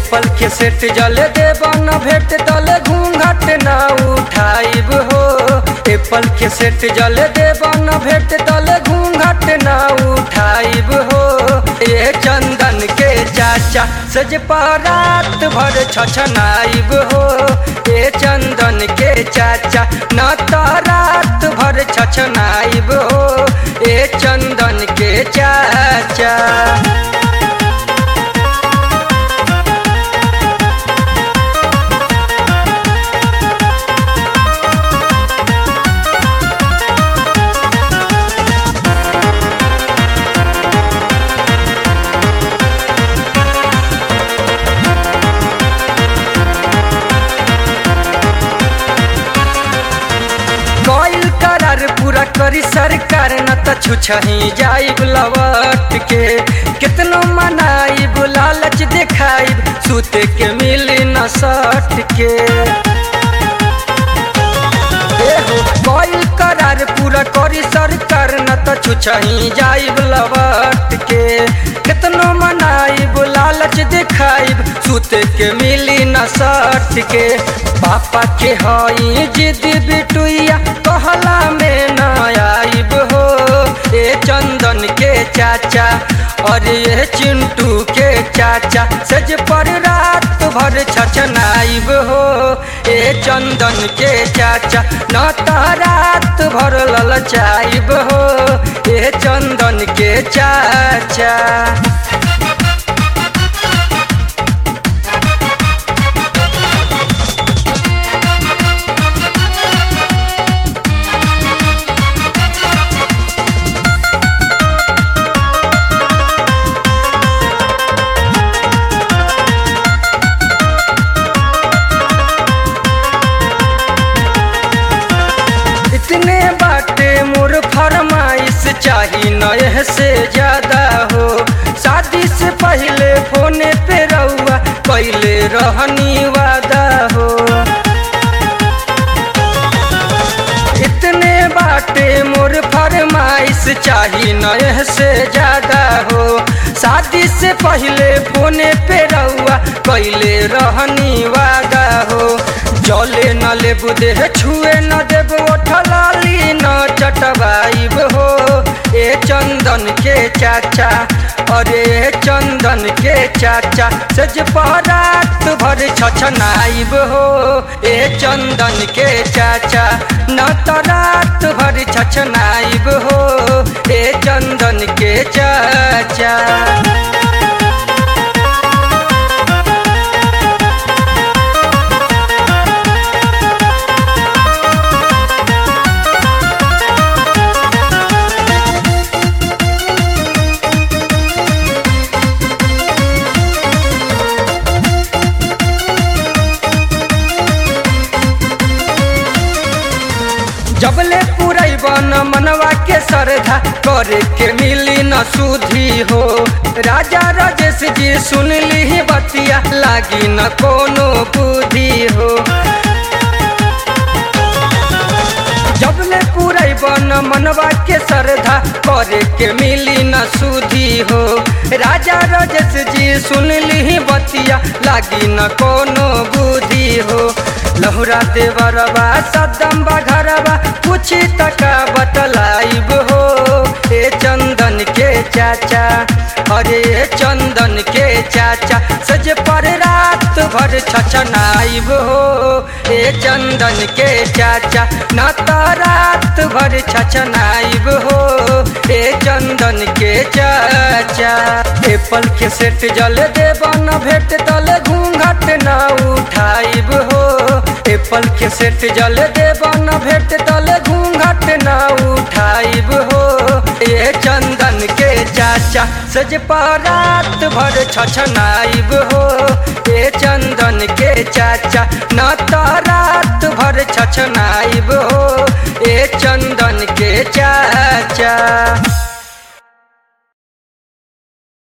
Apple के set जले देब न भेट तले घूंघट न उठाइब हो एप्पल के सेट जले देब न भेट तले घूंघट न उठाइब हो ए चंदन के चाचा सज रात भर छछनाइब हो ए चंदन के चाचा न तो रात भर छछनाइब हो ए चंदन के चाचा गइल करार पूरा करी सरकार न त छुछही जाइब लवट के कितनो मनाइब लालच देखाइब सुते के मिली न सट के गइल करार पूरा करी सरकार न त छुछही जाइब लवट के कितनो मनाइब लालच देखाइब सुते के मिली न सट के पापा के हई जिद बिटुइया कहला में न आइब हो ए चंदन के चाचा और ये चिंटू के चाचा सज पर रात भर छछनाइब हो ए चंदन के चाचा न तो रात भर ललचाइब हो ए चंदन के चाचा इतने बाटे मोर फरमाइश चाही नए से ज्यादा हो शादी से पहले फोने पे रहुआ कैले रहनी वादा हो इतने बाटे मोर फरमाइश चाही नए से ज्यादा हो शादी से पहले फोने पे रहुआ कैले रहनी वादा हो जले न लेबू देह छुए न देब ओठलाली न चटवाइब हो ए चंदन के चाचा अरे चंदन के चाचा सज रात भर छछनाइब हो ए चंदन के चाचा न तो रात भर छछनाइब हो ए चंदन के चाचा जबले पुरैब न मनवा के श्रद्धा करे के मिली न सुधी हो राजा राजेश जी सुन ली बतिया लागी न कोनो बुद्धि हो जबले पुरैब न मनवा के श्रद्धा करे के मिली न सुधी हो राजा राजेश जी सुन ली बतिया लागी न कोनो बुद्धि हो लहुरा देवरबा सदम बघरबा पूछी तका बतलाइब हो ए चंदन के चाचा अरे चंदन के चाचा सज पर रात भर छछनाइब हो ए चंदन के चाचा न तो रात भर छछनाइब हो ए चंदन के चाचा एप्पल के सेट जल देब न भेट तले घूंघट न उठाइब हो एप्पल के सेट जल देब न भेट तले घूंघट न उठाइब हो ए चंदन के चाचा सज रात भर छछनाइब हो ए चंदन के चाचा न तो रात भर छछनाइब हो ए चंदन के चाचा